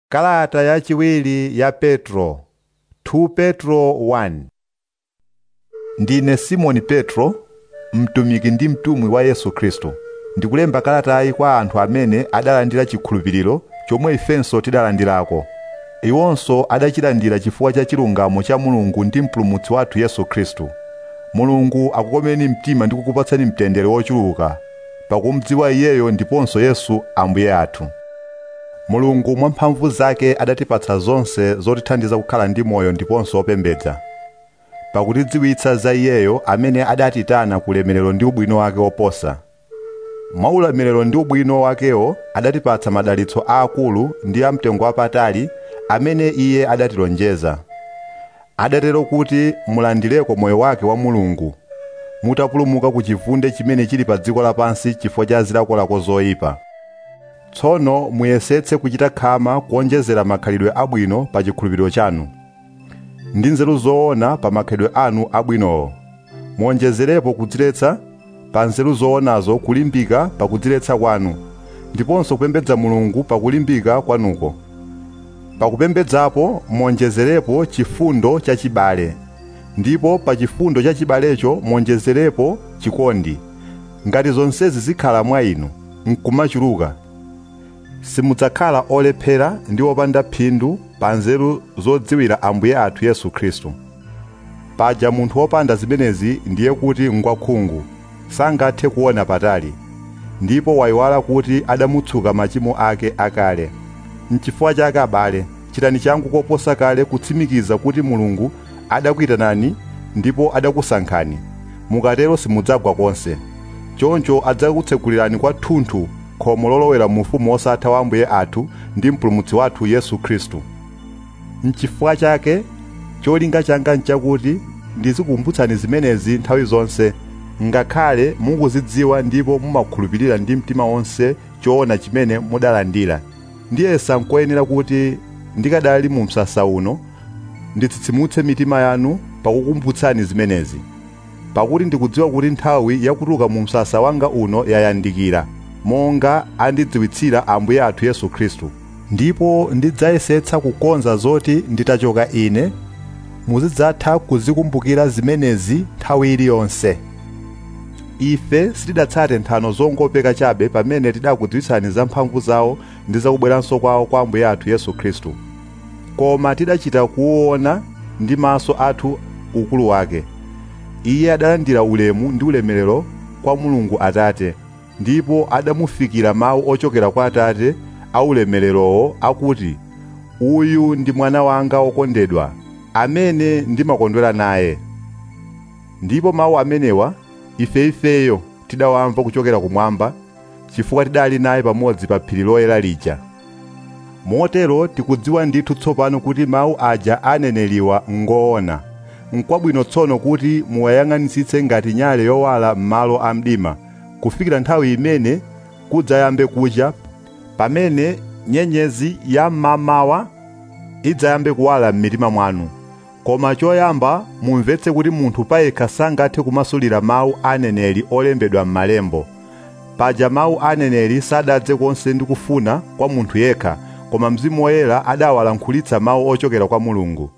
Kalata yachiwiri ya Petro 2 Petro 1 Ndine Simoni Petro, mtumiki ndi mtumwi wa Yesu Khristu. Ndikulemba kalatayi kwa anthu amene adalandira chikhulupiriro chomwe ifenso tidalandirako. Iwonso adachilandira chifukwa cha chilungamo cha Mulungu ndi Mpulumutsi wathu Yesu Khristu. Mulungu akukomeni mtima ndi kukupatsani mtendere wochuluka pakumudziwa Iyeyo ndiponso Yesu Ambuye athu. mulungu mwa mphamvu zake adatipatsa zonse zotithandiza kukhala ndi moyo ndiponso opembedza pakutidziwitsa za iyeyo amene adatitana ku ulemerero ndi ubwino wake woposa mwa ulemerero ndi ubwino wakewo adatipatsa madalitso aakulu ndi amtengo wapatali amene iye adatilonjeza adatero kuti mulandireko moyo wake wa mulungu mutapulumuka ku chivunde chimene chili pa dziko lapansi chifukwa cha zilakolako zoyipa tsono muyesetse kuchita khama kuonjezera makhalidwe abwino pa chikhulupiriro chanu ndi nzeru zoona pa makhalidwe anu abwinowo muonjezerepo kudziletsa pa nzeru zoonazo kulimbika pa kudziletsa kwanu ndiponso kupembedza mulungu pa kulimbika kwanuko pakupembedzapo muonjezerepo chifundo chachibale ndipo pa chifundo chachibalecho muonjezerepo chikondi ngati zonsezi zikhala mwa inu nkumachuluka simudzakhala olephera ndi opanda phindu pa nzeru zodziwira ambuye athu yesu khristu paja munthu wopanda zimenezi ndiye kuti ngwakhungu sangathe kuona patali ndipo wayiwala kuti adamutsuka machimo ake akale mchifukwa chake abale chitani changu koposa kale kutsimikiza kuti mulungu adakuyitanani ndipo adakusankhani mukatero simudzagwa konse choncho adzakutsekulirani kwathunthu khomo lolowera mu ufumu wosatha wa ambuye athu ndi mpulumutsi wathu yesu khristu mchifukwa chake cholinga changa nchakuti ndizikukumbutsani zimenezi nthawi zonse ngakhale mukuzidziwa ndipo mumakhulupirira ndi mtima wonse choona chimene mudalandira ndiyesa nkoyenera kuti ndikadali mu msasa uno nditsitsimutse mitima yanu pakukumbutsani zimenezi pakuti ndikudziwa kuti nthawi yakutuluka mu msasa wanga uno yayandikira monga andidziwitsira ambuye athu yesu khristu ndipo ndidzayesetsa kukonza zoti nditachoka ine muzidzatha kuzikumbukira zimenezi nthawi iliyonse ife sitidatsate nthano zongopeka chabe pamene tidakudziwitsani za mphamvu zawo ndi zakubweranso kwawo kwa ambuye athu yesu khristu koma tidachita kuona ndi maso athu ukulu wake iye adalandira ulemu ndi ulemerero kwa mulungu atate ndipo adamufikira mawu ochokera kwa atate aulemererowo akuti uyu ndi mwana wanga wokondedwa amene ndimakondwera naye ndipo mawu amenewa ifeifeyo tidawamva kuchokera kumwamba chifukwa tidali naye pamodzi pa phiri loyera lija motero tikudziwa ndithu tsopano kuti mawu aja aneneriwa ngoona n'kwabwino tsono kuti muwayang'anitsitse ngati nyale yowala m'malo a mdima kufikira nthawi imene kudzayambe kucha pamene nyenyezi ya mmamawa idzayambe kuwala m'mitima mwanu koma choyamba mumvetse kuti munthu payekha sangathe kumasulira mawu aneneri olembedwa m'malembo paja mawu aneneri sadadze konse ndi kufuna kwa munthu yekha koma mzimu woyera adawalankhulitsa mawu ochokera kwa mulungu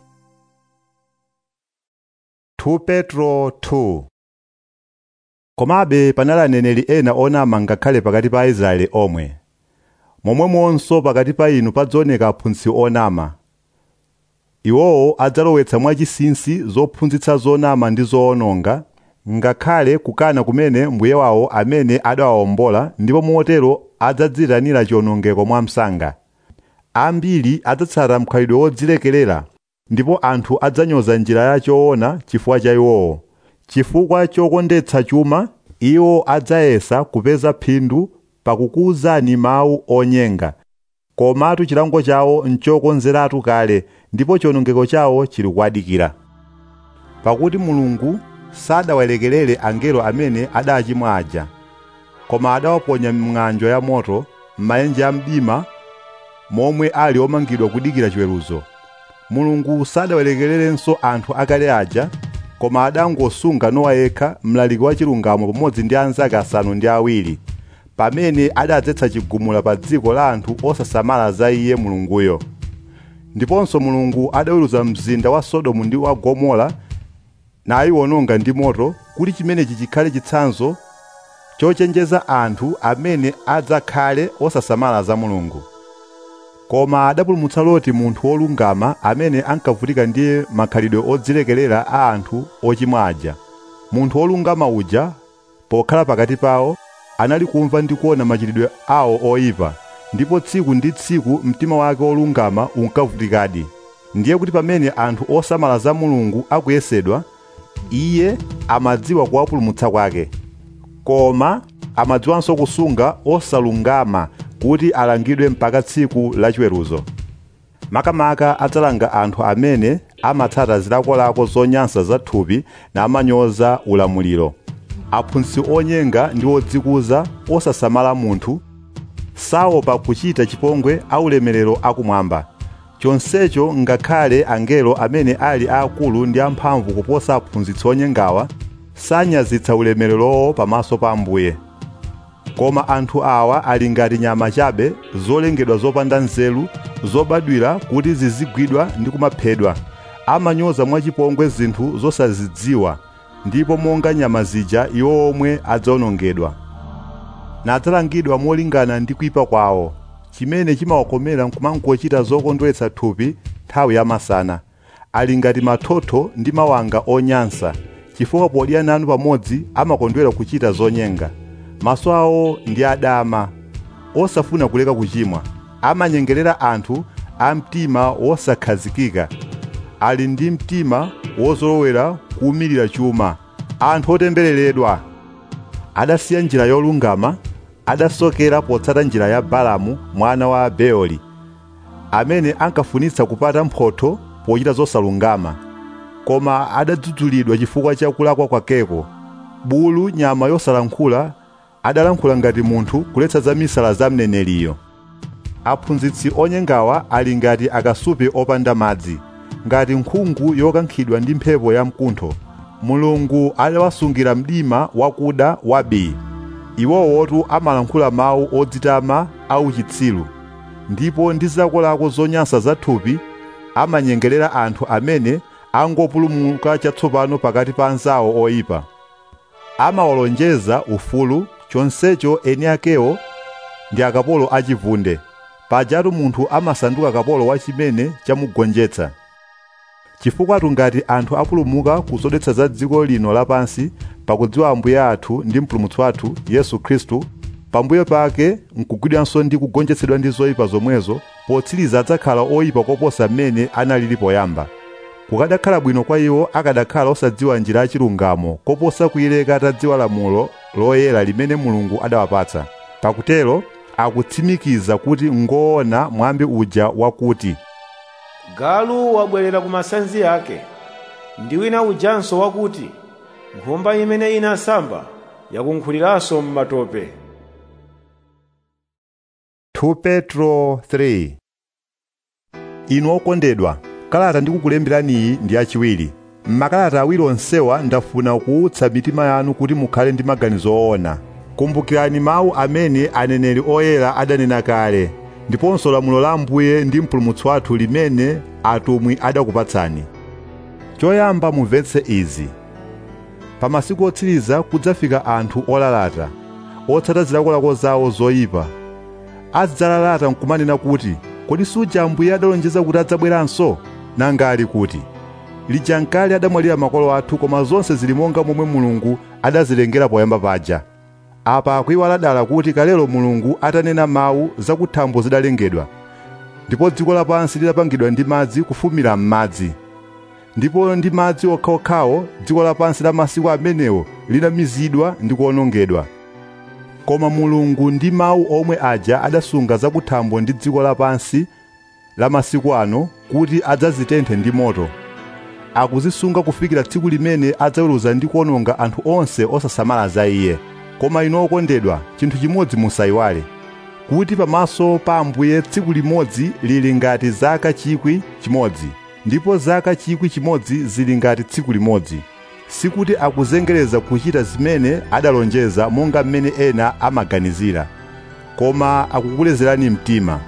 2 petro 2 komabe panali aneneri ena onama ngakhale pakati pa aisraeli omwe momwemonso pakati pa inu padzaoneka aphunzitsi onama iwowo adzalowetsa mwachinsinsi zophunzitsa zonama ndi zoononga ngakhale kukana kumene mbuye wawo amene adawawombola ndipo motero adzadziyitanira chiwonongeko mwamsanga ambiri adzatsata mkhalidwe wodzilekerera ndipo anthu adzanyoza njira ya choona chifukwa cha iwowo chifukwa chokondetsa chuma iwo adzayesa kupeza phindu pakukuwuzani mawu onyenga komatu chilango chawo nchokonzeratu kale ndipo chiwonongeko chawo chili kuadikira pakuti mulungu sadawalekerere angelo amene adachimwa aja koma adawaponya m'ng'anjo ya moto m'maenje a mdima momwe ali omangidwa kudikira chiweruzo mulungu sadawalekererenso anthu akale aja koma adangosunga nowa yekha mlaliki wa chilungamo pamodzi ndi anzake asanu ndi awiri pamene adadzetsa chigumula pa dziko la anthu osasamala za iye mulunguyo ndiponso mulungu adaweruza mzinda wa sodomu ndi wa gomora nayiwononga ndi moto kuti chimenechi chikhale chitsanzo chochenjeza anthu amene adzakhale osasamala za mulungu koma adapulumutsa loti munthu wolungama amene ankavutika ndi makhalidwe odzilekelera a anthu ochimwa aja munthu wolungama uja pokhala pakati pawo anali kumva ndi kuona machitidwe awo oyipa ndipo tsiku ndi tsiku mtima wake wolungama unkavutikadi ndiye kuti pamene anthu osamala za mulungu akuyesedwa iye amadziwa kuwapulumutsa kwake koma amadziwanso kusunga osalungama kuti alangidwe mpaka tsiku lachiweruzo makamaka adzalanga anthu amene amatsata zilakolako zonyansa za thupi namanyoza ulamuliro aphunzitsi onyenga ndi odzikuza osasamala munthu saopa kuchita chipongwe aulemerero akumwamba chonsecho ngakhale angelo amene ali aakulu ndi amphamvu kuposa aphunzitsi onyengawa sanyazitsa ulemererowo pamaso pa ambuye koma anthu awa ali ngati nyama chabe zolengedwa zopanda nzeru zobadwira kuti zizigwidwa ndi kumaphedwa amanyoza mwachipongwe zinthu zosazidziwa ndipo monga nyama zija iwo omwe adzawonongedwa nadzalangidwa molingana ndi kuyipa kwawo chimene chimawakomera nkumangochita zokondweretsa thupi nthawi yamasana ali ngati mathotho ndi mawanga onyansa chifukwa podya nanu pamodzi amakondwera kuchita zonyenga maso awo ndi adama osafuna kuleka kuchimwa amanyengerera anthu a mtima wosakhazikika ali ndi mtima wozolowera kuwumirira chuma anthu otembereredwa adasiya njira yolungama adasokera potsata njira ya balamu mwana wa beoli amene ankafunitsa kupata mphotho pochita zosalungama koma adadzudzulidwa chifukwa cha kulakwa kwakeko bulu nyama yosalankhula adalankhula ngati munthu kuletsa za misala za mneneriyo aphunzitsi onyengawa ali ngati akasupe opanda madzi ngati nkhungu yokankhidwa ndi mphepo ya mkuntho mulungu adawasungira mdima wakuda wabii iwowotu amalankhula mawu odzitama auchitsiru ndipo ndi zakolako zonyansa za thupi amanyengerera anthu amene angopulumuka chatsopano pakati pa anzawo oyipa amawalonjeza ufulu chonsecho eni akewo ndi akapolo achivunde pajatu munthu amasanduka kapolo wa chimene chamugonjetsa chifukwa ngati anthu apulumuka kuzodetsa za dziko lino lapansi pakudziwa ambuye athu ndi mpulumutsi wathu yesu khristu pambuyo pake nkugwidwanso ndi kugonjetsedwa ndi zoyipa zomwezo potsiriza adzakhala oyipa koposa mmene analili poyamba kukadakhala bwino kwa iwo akadakhala osadziwa njira yachilungamo koposa kuyileka atadziwa lamulo loyera limene mulungu adawapatsa pakutero akutsimikiza kuti ngoona mwambi uja wakuti galu wabwerera ku masanzi ake ndi wina ujanso wakuti nkhumba imene inasamba yakunkhuliranso m'matope 2 petro 3 inu okondedwa kalata ndikukulemberani iyi ndi yachiwiri m'makalata awiri onsewa ndafuna kuwutsa mitima yanu kuti mukhale ndi maganizo oona kumbukirani mawu amene aneneri oyera adanena kale ndiponso lamulo la ambuye ndi mpulumutsi wathu limene atumwi adakupatsani choyamba mumvetse izi pa masiku otsiriza kudzafika anthu olalata otsata zilakolako zawo zoyipa adzalalata nkumanena kuti kodi suja ambuye adalonjeza kuti adzabweranso nanga ali kuti lija nkale adamwalira makolo athu koma zonse zili monga momwe mulungu adazilengera poyamba paja apa akuiwala dala kuti kalelo mulungu atanena mawu zakuthambo zidalengedwa ndipo dziko lapansi lidapangidwa ndi madzi kufumira m'madzi ndipo ndi madzi okhaokhawo dziko lapansi la masiku amenewo linamizidwa ndi kuwonongedwa koma mulungu ndi mawu omwe aja adasunga zakuthambo ndi dziko lapansi la masiku ano kuti adzazitenthe ndi moto akuzisunga kufikira tsiku limene adzaweruza ndi kuwononga anthu onse osasamala za iye koma inu okondedwa chinthu chimodzi musayiwale kuti pamaso pa ambuye tsiku limodzi lili ngati zaka chikwi chimodzi ndipo zaka chikwi chimodzi zili ngati tsiku limodzi sikuti akuzengereza kuchita zimene adalonjeza monga mmene ena amaganizira koma akukulezerani mtima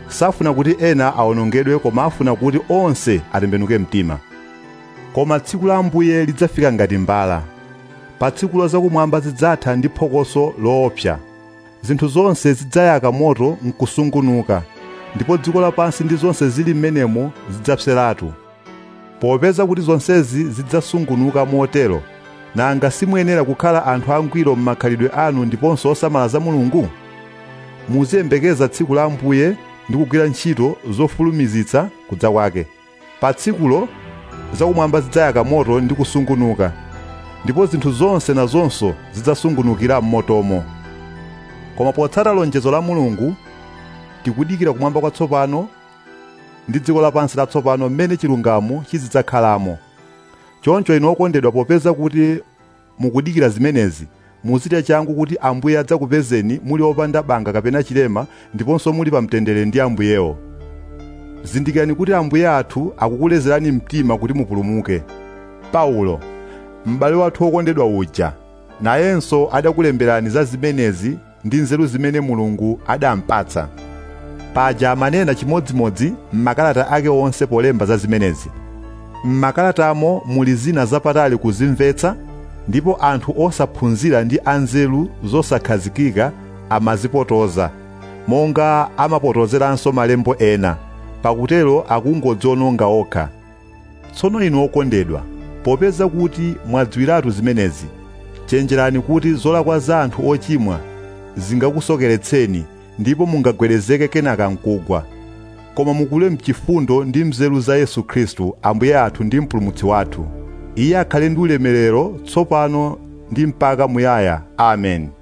safuna kuti ena awonongedwe koma afuna kuti onse atembenuke mtima koma tsiku la ambuye lidzafika ngati mbala pa tsikulo zakumwamba zidzatha ndi phokoso loopsa zinthu zonse zidzayaka moto nkusungunuka ndipo dziko lapansi ndi zonse zili m'menemo zidzapseratu popeza kuti zonsezi zidzasungunuka motero nanga simuyenera kukhala anthu angwiro m'makhalidwe anu ndiponso osamala za mulungu muziyembekeza tsiku la ambuye ndi kugwira ntchito zofulumizitsa kudza kwake pa tsikulo zakumwamba zidzayaka moto ndi kusungunuka ndipo zinthu zonse nazonso zidzasungunukira m'motomo koma potsata lonjezo la mulungu tikudikira kumwamba kwatsopano ndi dziko lapansi latsopano mmene chilungamo chizidzakhalamo choncho inu okondedwa popeza kuti mukudikira zimenezi muchite changu kuti ambuye adzakupezeni muli opanda banga kapena chilema ndiponso muli pamtendere ndi ambuyewo zindikirani kuti ambuye athu akukulezerani mtima kuti mupulumuke paulo m'bale wathu wokondedwa uja nayenso adakulemberani za zimenezi ndi nzeru zimene mulungu adampatsa paja amanena chimodzimodzi m'makalata ake onse polemba za zimenezi m'makalatamo muli zina zapatali kuzimvetsa ndipo anthu osaphunzira ndi anzeru zosakhazikika amazipotoza monga amapotozeranso malembo ena pakutero akungodziononga okha tsono inu okondedwa popeza kuti mwadziwiratu zimenezi chenjerani kuti zolakwa za anthu ochimwa zingakusokeretseni ndipo mungagwedezeke kenaka mkugwa koma mukule mchifundo ndi mzeru za yesu khristu ambuye athu ndi mpulumutsi wathu iye akhale ndi ulemerero tsopano ndi mpaka muyaya amen